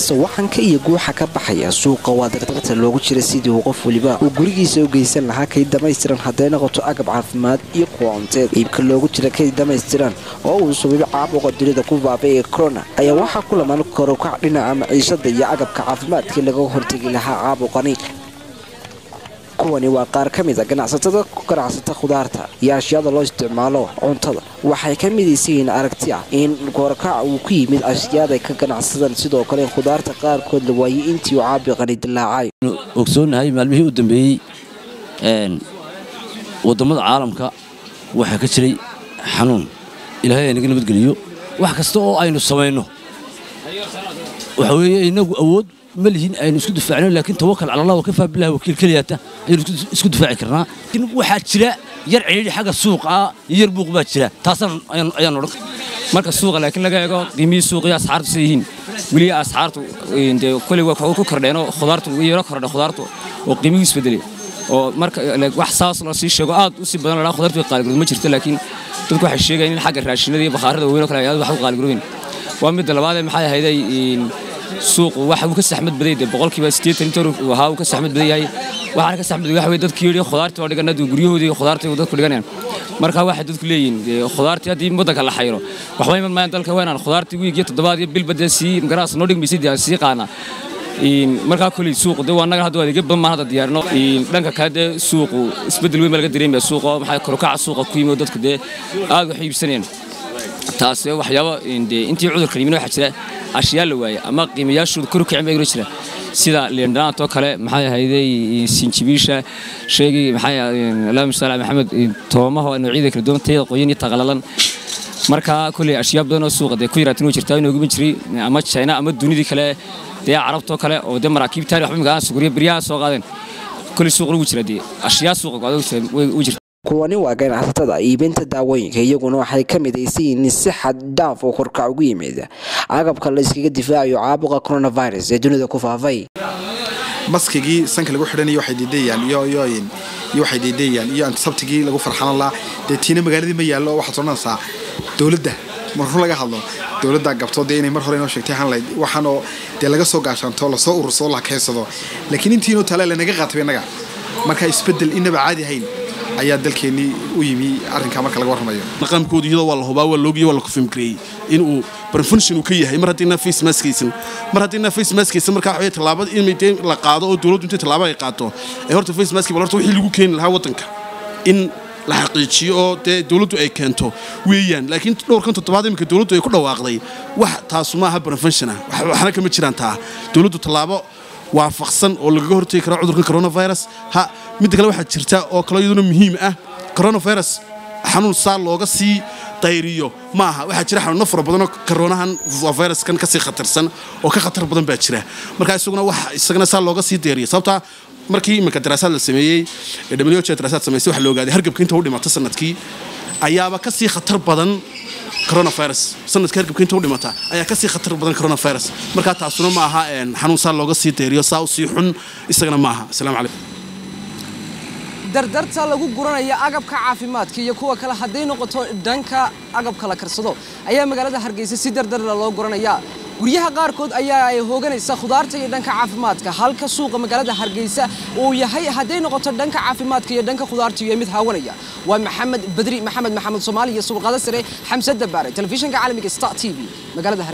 sawaxanka iyo guuxa ka baxaya suuqa waa dardarta loogu jira sidii uu qof weliba uu gurigiisa u geysan lahaa kayd dhamaystiran hadday noqoto agab caafimaad iyo kuwa cunteed iibka loogu jira kayd dhamaystiran oo uu subibo caabuqa dunida ku baabay ee corona ayaa waxaa ku lamaan korukac dhinaca maciishada iyo agabka caafimaadkii laga hortegi lahaa caabuqani kuwani waa qaar ka mid a ganacsatada ku ganacsata khudaarta iyo ashyaada loo isticmaalo cuntada waxay ka midaysan yihiin aragti ah in korakac uu ku yimid ashyaaday ka ganacsadaan sidoo kale in khudaarta qaarkood la waayey intii uu caabiqani dilaacay ogsoonnahay maalmihii u dambeeyey wadammada caalamka waxaa ka jiray xanuun ilaahay aynaga nabadgeliyo wax kasta oo aynu samayno waxa weeye inagu awood ma lihin aynu isku difaacno laakiin tawakal cala allah wakafaa billahi wakiil keliyaata ayaynu isku difaaci karnaa laakiin waxaa jira yar cidhiidhi xagga suuqa iyo yar buuq baa jira taasaan ayaan odhan marka suuqa laakiin laga eego qiimihii suuqa iyo asxaartu sida yihiin weli asxaartu dee koley waa ku kordheenoo khudaartu ugu yaro kordha khudaartu oo qiimihii isbedelay oo marka wax saas la sii sheego aad u sii badan la khudaartu way qaaligarood ma jirto laakiin dadku waxay sheegayaan in xagga raashinada iyo bakhaarada waaweyn oo kale ay wax u qaaligaroobeen waa midda labaad ee maxay ahayday suuqu waxa uu ka saxmad baday dee boqolkiiba siddeetan inta uu ahaa uu ka saxmad badan yahay waxaana ka saxmad waxa weye dadkii yidhi khudaartii waa dhiganadu guryahoodii khudaartii dadku dhiganayaan marka waxay dadku leeyihiin khudaartii haddii waddanka la xayiro waxba iman maayaan dalka waynaan khudaartii wiig iyo toddobaad iyo bilba dee sii garaas noo dhigmaysid aan sii qaana markaa koley suuqu dee waa naga hadda adeegyo badan baan hadda diyaarino dhanka kale dee suuqu isbeddel weyn baa laga dareemaya suuqa maxaa korukaca suuqa ku yimi oo dadku dee aad wax iibsanayaan taas waxyaabo intii cudurkan yimin waxaa jira ashyaa la waaye ama qiimayaashooda kor u kicin baa jira sida liindhanaantoo kale maxay ahayday sinjibiisha sheegay maxay allahumma salli maxamed toomaha noocyada kala duwan tayada qoyan iyo taqalalan marka kuley ashyaa badan oo suuqa dee ku yaraatin way jirtaa inuu guban jiray ama china ama dunidii kale dee carabtoo kale oo dee maraakiibtaani waxba imika suguriya beryaha soo qaadeen kuley suuqa lagu jira dee ashyaa suuqa go'da u jirta kuwani waa ganacsatada iibinta daawooyinka iyaguna waxay ka midaysan yihiin si xad dhaaf oo korkac ugu yimid agabka la iskaga difaacayo caabuqa coronavirus ee dunida ku faafay maskigii sanka lagu xidhanayo waxay diidayaan iyo iyo iyo waxay diidayaan iyo antisabtigii lagu farxanan lahaa dee tiina magaaladii ma yaallo oo waxaad odhanaysaa dowladda mar run laga hadlo dowladda gabto dee inay mar hore inoo sheegtay hanlayd waxaanoo dee laga soo gaashaanto lasoo urursoo la keensado laakiin intiinoo tale lanaga qaatay innaga marka isbeddel inaba caadi hayn ayaa dalkeennii u yimi arrinkaa marka laga warramayo dhaqankooda iyadoo waa la hubaa waa loogiyo waa la kufimgareeyey inuu barfunction uu ka yahay mar haddiina face maskaysan mar haddiina face maskaysan markaa waxaweye tallaabada in dee la qaado oo dowladdu intay tallaabo ay qaato ee horta face maski bal horta wixii lagu keeni lahaa waddanka in la xaqiijiyo oo dee dowladdu ay keento weeyaan laakiin dhowrkan toddobaad iminka dowladdu ay ku dhawaaqday wax taasu maaha barfunction ah waxna kama jiraan taa dowladdu tallaabo waafaqsan oo lagaga hortegi karo cudurkan coronavirus ha midda kale waxaa jirta oo kaloo iyaduna muhiim ah coronavirus xanuun saa looga sii dayriyo ma aha waxaa jira xanuuno fara badanoo koronahan viruskan kasii khatarsan oo ka khatar badan baa jira marka isaguna wax isagana saa looga sii dayriyo sababtaa markii iminka daraasaad la sameeyey ee w h daraasaad samaysay waxa la ogaaday hargabka inta u dhimata sanadkii ayaaba kasii khatar badan coronavirus sanadka hargabka inta u dhimata ayaa kasii khatar badan coronavirus markaa taasuna ma aha xanuun saa looga sii dayriyo saa u sii xun isagana ma aha asalaamu calaykum dardarta lagu guranaya agabka caafimaadka iyo kuwa kale hadday noqoto dhanka agabka la karsado ayaa magaalada hargeysa si dardarla loo guranaya guryaha qaarkood ayaa ay hooganaysa khudaarta iyo dhanka caafimaadka halka suuqa magaalada hargeysa uu yahay hadday noqoto dhanka caafimaadka iyo dhanka khudaarta iyo mid haawanaya waa maxamed badri maxamed maxamed soomaali iyo suuqada sare xamse dabaare telefishinka caalamiga star t v magaalada